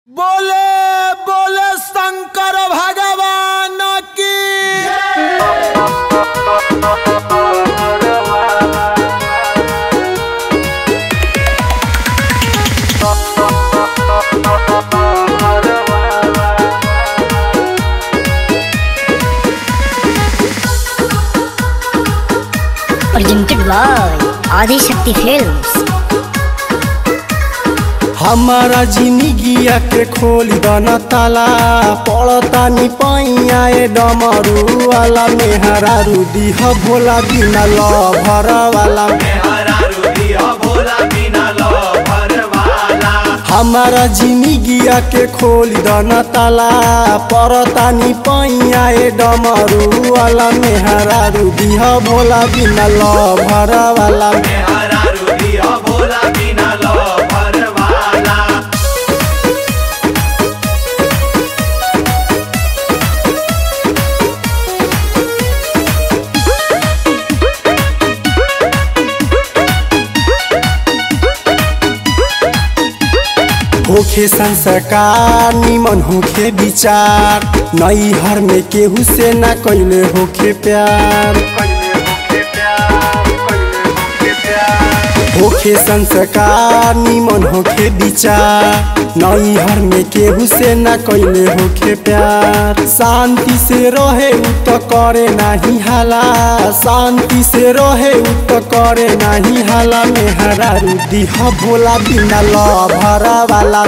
बोले बोले शंकर भगवान की presented by Adi Shakti Films. हमारा जिंदगिया के खोली दना ताला पड़ता नी पैया ए डमरू वाला मेहरा रूदी ह भोला बिना ल भर वाला हमारा जिंदगिया के खोली दना ताला पड़ता नी पैया ए डमरू वाला मेहरा रूदी ह भोला बिना ल भर वाला होखे संस्कार निमन होखे विचार नई हर में केहू से ना कैले होखे प्यार होखे संस्कार निमन होखे विचार नई हर में केहू से ना कैले होखे प्यार शांति से रहे उ तो करे नाही हाला शांति से रहे उ तो करे नाही हाला मेहरा रुदी ह भोला बिना ल भरा वाला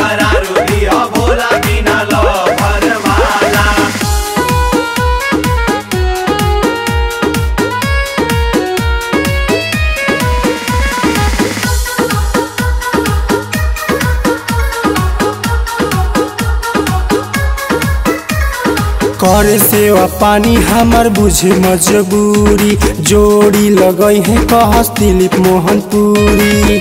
करे सेवा पानी हमर बुझे मजबूरी जोड़ी लगई है कहस दिलीप मोहन पुरी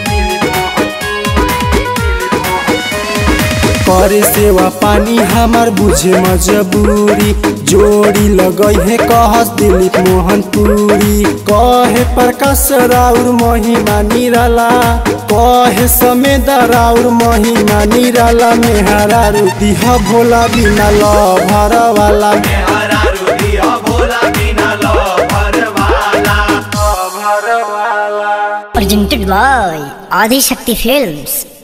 करे सेवा पानी हमर बुझे मजबूरी जोड़ी लगई है कहस दिलीप मोहन पुरी कहे प्रकाश राउर महिमा निराला कहे समेत राउर महिमा निराला मेहरा रुदी ह भोला बिना ल भर वाला Presented by Adi Shakti Films.